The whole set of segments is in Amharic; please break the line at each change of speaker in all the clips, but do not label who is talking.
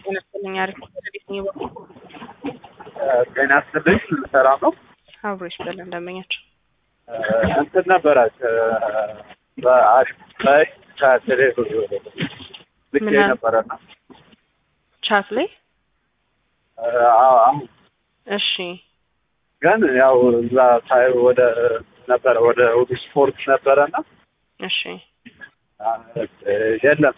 ጤና ይስጥልኝ። አሪፍ እንዴት ነው ይወቁ
ጤና ይስጥልኝ። ሰላም ነው?
አብሮ ይስጥልን እንደመኛቸው
እንትን ነበረ በአሪፍ ላይ ከቴሌ ልክ
ምን አለ?
ነበረና
ቻት ላይ
አሁን
እሺ
ግን ያው እዛ ሳይ ወደ ነበረ ወደ ውድ ስፖርት ነበረና
እሺ
የለም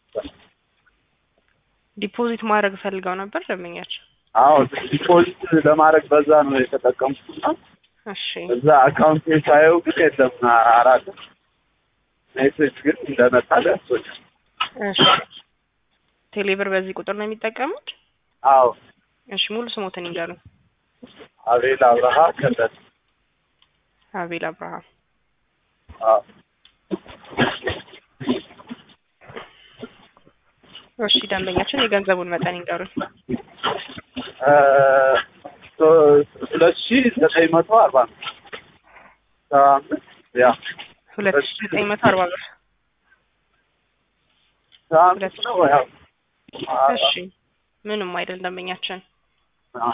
ዲፖዚት ማድረግ ፈልገው ነበር ደንበኛቸው
አዎ ዲፖዚት ለማድረግ በዛ ነው የተጠቀምኩትና
እሺ
እዛ አካውንት ሳየው ግን የለም አራት ሜሴጅ ግን እንደመጣ ደርሶኝ
እሺ ቴሌብር በዚህ ቁጥር ነው የሚጠቀሙት
አዎ
እሺ ሙሉ ስሞትን ይንገሩኝ
አቤል አብርሃ ከበደ
አቤል አብርሃም
አዎ
እሺ ደንበኛችን የገንዘቡን መጠን ይንገሩኝ
እ ሁለት ሺ ዘጠኝ መቶ አርባ ነው ሰባ አምስት ያ
ሁለት ሺ ዘጠኝ መቶ አርባ ብር
ሰባ አምስት ነው ያው
እሺ ምንም አይደል ደንበኛችን
አ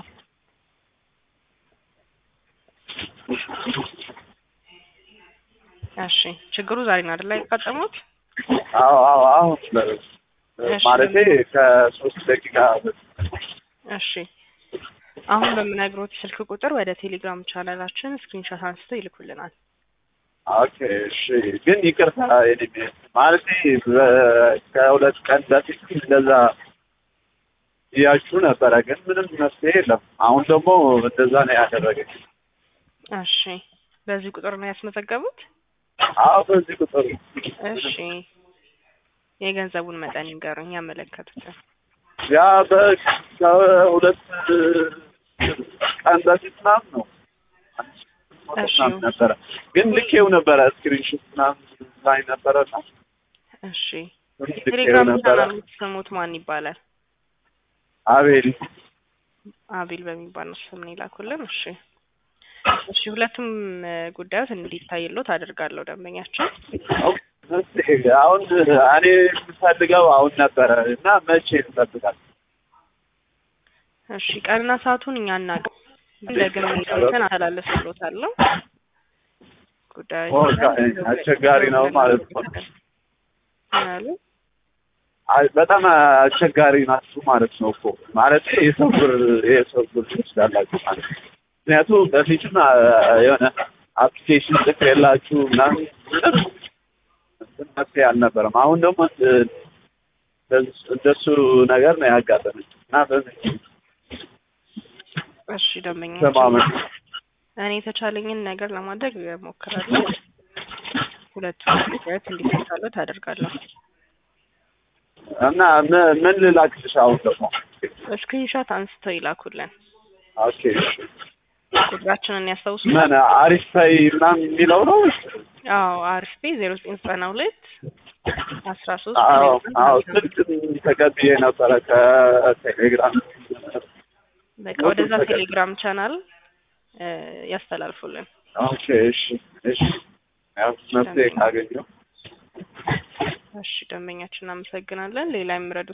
እሺ ችግሩ ዛሬ ነው አይደል ያጋጠሙት
አዎ አዎ አሁን
እሺ።
ማለቴ ከሶስት ደቂቃ
እሺ አሁን በምነግሮት ስልክ ቁጥር ወደ ቴሌግራም ቻናላችን ስክሪንሾት አንስተው ይልኩልናል
ኦኬ እሺ ግን ይቅርታ የኔ ቤት ማለቴ በ- ከሁለት ቀን በፊት እንደዛ እያችሁ ነበረ ግን ምንም መፍትሄ የለም አሁን ደግሞ እንደዛ ነው ያደረገኝ
እሺ በዚህ ቁጥር ነው ያስመዘገቡት
አዎ በዚህ ቁጥር
እሺ የገንዘቡን መጠን ይንገሩኝ ያመለከቱትን
ያ በ- ከሁለት ቀን በፊት ምናምን ነው
እሺ።
ምናምን ነበረ ግን ልኬው ነበረ ስክሪንሾት ምናምን ላይ ነበረና
እሺ
ልኬው
ቴሌግራም
ነበረ
ቻናሉ ስሙት ማን ይባላል
አቤል
አቤል በሚባል ነው ስም ነው ይላኩልን እሺ እሺ ሁለቱም እ፣ ጉዳዮች እንዲታይሎት አደርጋለሁ ደንበኛችን
እስኪ አሁን እኔ የምፈልገው አሁን ነበረ እና መቼ ይጠብቃል?
እሺ ቀንና ሰዓቱን እኛ አናውቅም ግን ደግሜ እንትን አስተላልፍሎታለሁ ጉዳዩ
ኦ፣ አስቸጋሪ ነው ማለት ነው።
ምን አሉ?
አይ በጣም አስቸጋሪ ናችሁ ማለት ነው እኮ ማለት የሰው ብር የሰው ብር ትወስዳላችሁ ማለት ነው። ምክንያቱም በፊትም አ፣ የሆነ አፕሊኬሽን ጽፍ የላችሁ ምናምን ምንም እንትን መፍትሄ አልነበረም። አሁን ደግሞ እ፣ እንደሱ- እንደሱ ነገር ነው ያጋጠመኝ እና በዚህ
እሺ ደንበኛችን
ተማመን
እኔ የተቻለኝን ነገር ለማድረግ እሞክራለሁ ሁለቱም ጉዳዮች እንዲፈታሎት አደርጋለሁ
እና ምን- ምን ልላክልሽ አሁን ደግሞ
ስክሪንሾት አንስተው ይላኩልን
ኦኬ እሺ
ቁጥራችንን ያስታውሱ
ምን አሪፍ ታይ ምናምን የሚለው ነው?
አዎ አሪፍ ቤ ዜሮ ዘጠኝ ዘጠና ሁለት አስራ ሶስት
አዎ አዎ ስልክ ተቀብዬ ነበረ ከቴሌግራም
በቃ ወደዛ ቴሌግራም ቻናል እ፣ ያስተላልፉልን
ኦኬ እሺ እሺ ያው መፍትሄ ካገኘው
እሺ ደንበኛችን እናመሰግናለን ሌላ የሚረዱ